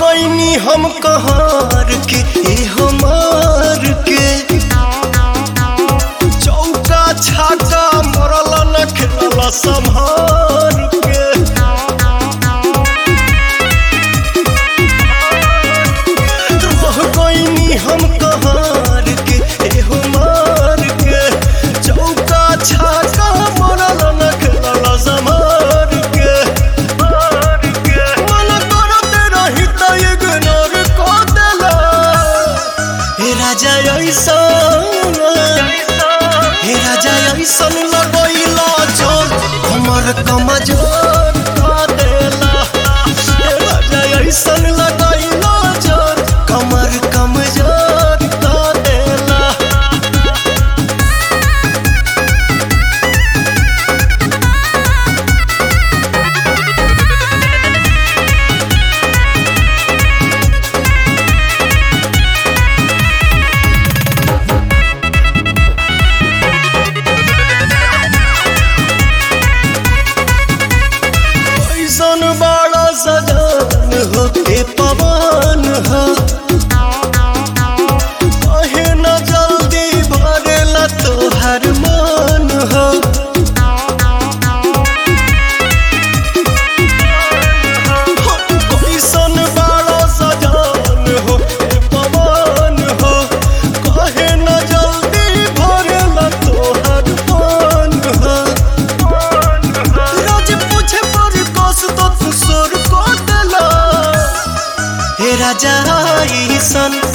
गईनी हम कहार के ए हमार के चौका छाका मरल न खेलल संभार के रह गईनी हम कहार के ए हमार के चौका छाका मरल न खेलल संभार के मन करते रही त इग्नोर क देला हे राजा ऐसा हे राजा ऐसन लगैला जोर हमर कमजोर क देला हे राजा ऐसन लगैला जोर कमर कमजोर क देला ऐसन बड़ा सजान हो के पवन हो कहे न जल्दी भरेला तोहर मन हो ऐसन बड़ा सजान हो के पवन हो कहे न जल्दी भरेला तोहर मन हो रोज पूछे पर कस तो तू सोर को देला हे राजा ईसन